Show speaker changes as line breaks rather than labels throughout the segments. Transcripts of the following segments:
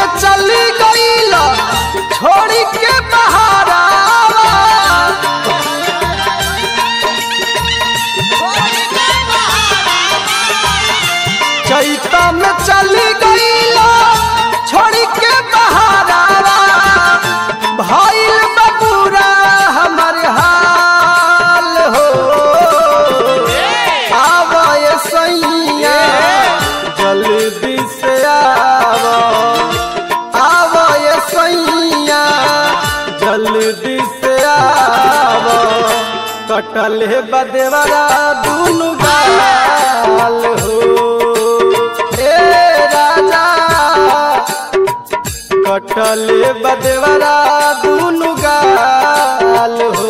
में चली गईल छोड़ी के बहारा चैता में चली गईल छोड़ी के बहारा भइल बबूरा हमर हाल हो आवे सैया जल्दी से आव आवे सैया जल्दी से आव कटल है बदेवरा दुनु गाल हो ए राजा कटल है बदेवरा दुनु गाल हो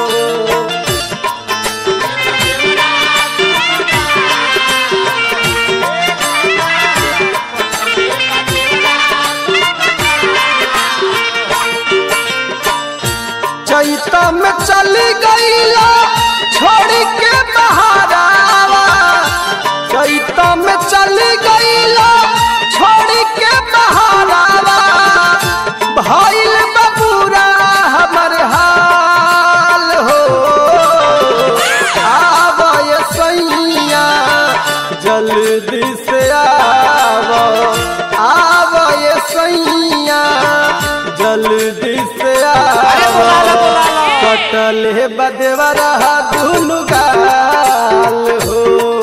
चैता में चली गईला छोड़ के बहारावा चैता में चली गईला छोड़ के बहारावा भइल बबूरा हमर हाल हो आवे सैया जल्दी से आव आवे सैया जल्दी से आव कटल है बदेवरा दुनु गाल हो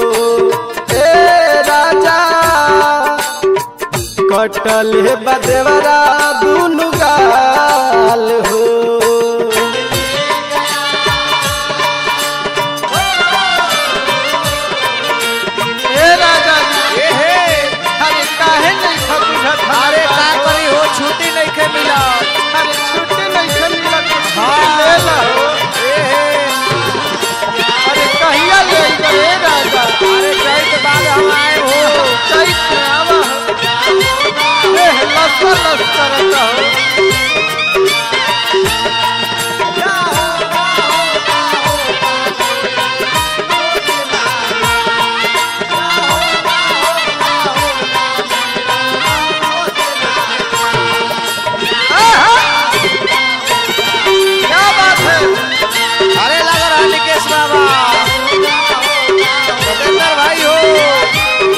ए राजा कटल है बदेवरा दुनु गाल हो ए राजा जी
ए हे
अरे काहे नहीं खबुझत
अरे का करी हो छुट्टी नहीं के मिला
अरे छुट्टी नहीं खे मिलत
हाँ।
ले ला हो
ए हे
अरे कहिया ले गए राजा
अरे कई के बाद हम आए हो
चैत में आवा हो ए लस्सा लस्सा रहता हो क्या बात है
अरे लगा रहा निकेश बाबा सतेंद्र भाई हो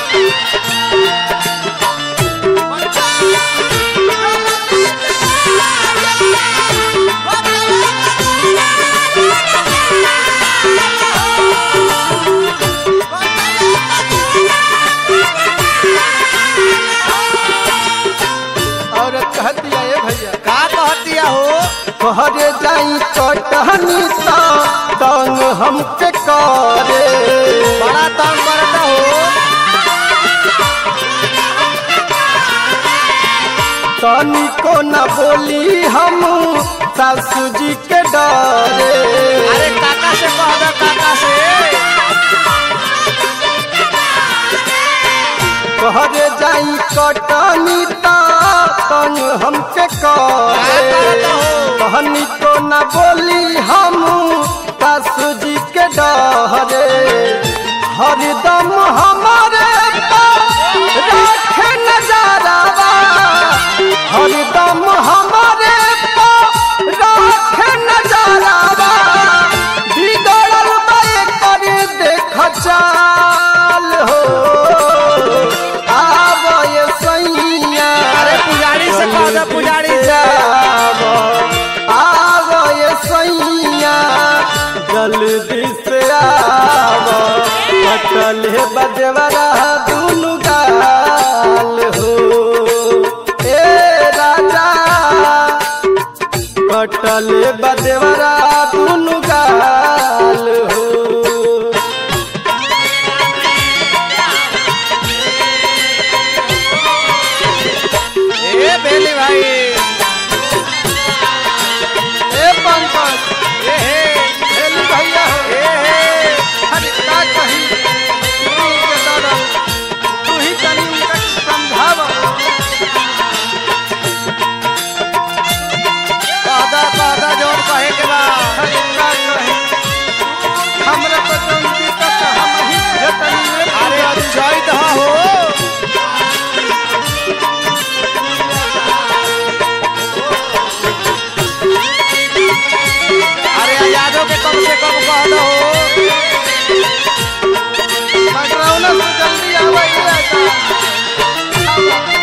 और कह दिया ये भैया
का कहतिया हो
कहरे जाई कटहनी ता तंग हमके करे
बड़ा तंग करता हो
तनी को न बोली हम सासू जी के डरे
अरे काका से कह दो काका से
कहरे जाई कटनी ता तंग हमके करे
करत हो?
कहनी को न बोली हम सासू जी के डरे हरदम हमारे पास रखे नजारावा हरदम हमारे पास रखे नजारावा बिगड़ल बाए करे देख चाल हो आवे सैया
अरे पुजारी से कह दो पुजारी से
आवे सैया जल्दी से आव कटल है बजवरा दुनु गाल हो ए राजा कटल है बजवरा दुनु गाल हो
ए बेली भाई
ए पंकज
ए हे
हेली भैया हो
ए हे
अरे का कही गुरु के तरह तू ही तनी उनका समझावा
कहदा कहदा जोन कहे के के कम से कम कह दो
पकड़ौना से जल्दी आवा ये आता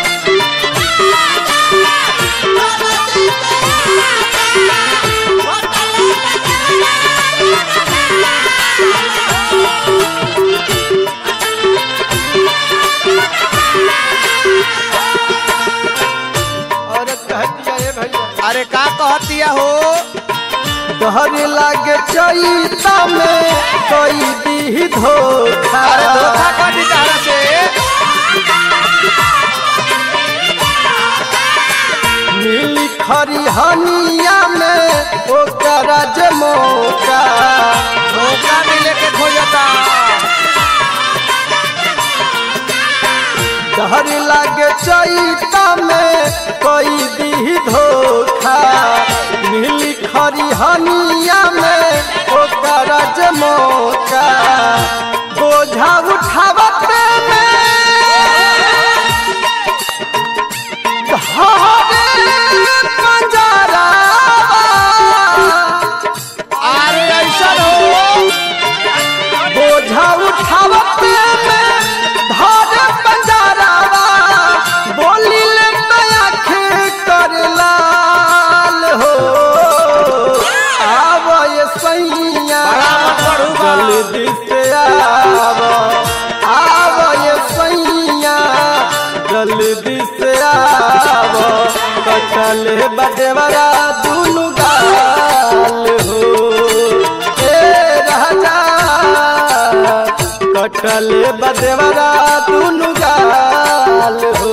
औरत कहती है ए भैया
अरे का कहतिया हो
डर लागे चैता में कोई दी धोखा
अरे धोखा कर दी तारा से
मिली खरी हनिया में ओकरा जे मौका
धोखा मिले के खोजता
डर लागे चैता में कोई दी धोखा मिली खरी हनिया में ओकरा जे मौका बोझा उठावते में हरे पंजरा
अरे ऐसा हो
बोझा उठावते में धर पंजरावा बोली ले आँख कर लाल हो आव ये सैया
बड़ा मत बढ़ू बा।
जल्दी से आव आव ये सैया जल्दी से आव कटल बदेवरा दुनु गाल हो ए राजा कटल बदेवरा दुनु गाल हो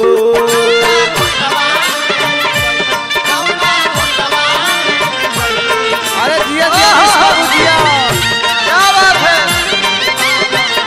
अरे जिया जिया किसका बुझिया
क्या बात है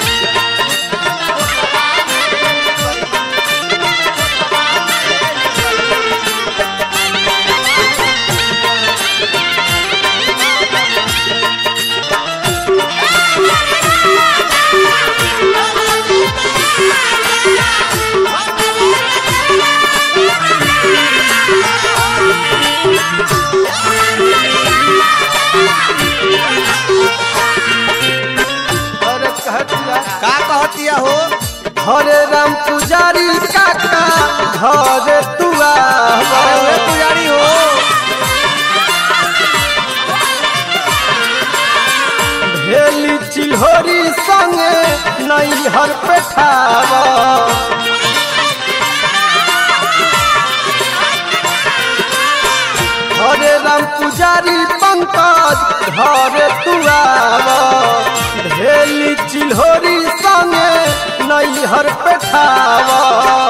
अरे कहतिया
का कहतिया हो
हरे राम पुजारी काका घर तुआ
अरे वे पुजारी हो
भेली चिल्होरी संगे नैहर पेठावा हरे राम पुजारी पंकज घर तुआवा भेली चिल्होरी संगे नैहर पेठावा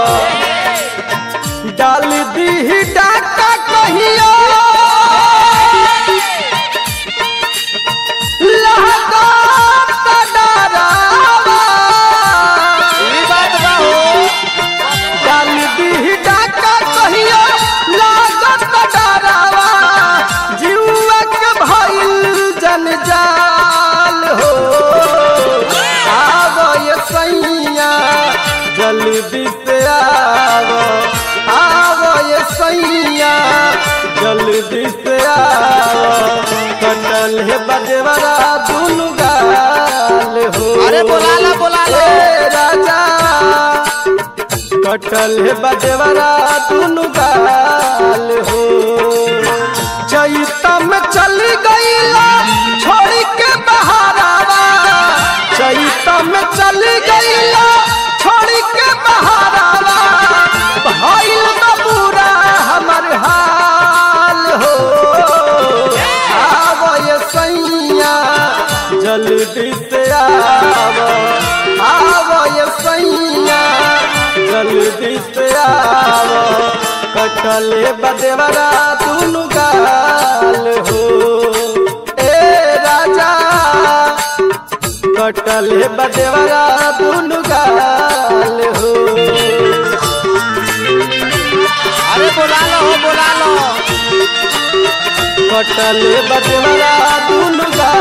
डाल दी डाका कहियो लहका डरावा
ई बात बा हो
डाल दी डाका कहियो लागत डरावा जीवा के भइल जनजाल हो आव ये सैया जल्दी से आव आव ये सैया जल्दी से आव कटल है बजवरा दुनु गाल हो
अरे बोला ला बोला ला
ए राजा कटल है बजवरा दुनु गाल हो चैता में चल गईला छोड़ के बहारावा चैता में चल गईला छोड़ के बहारावा भइल बबूरा हमर हाल हो आव ये सैया जल्दी से आव आव ये सैया जल्दी से आव कटल बदेवरा दुनु गाल हो ए राजा कटल बदेवरा दुनु गाल हो
अरे बोला लो हो बोला लो
कटल बदेवरा दुनु गाल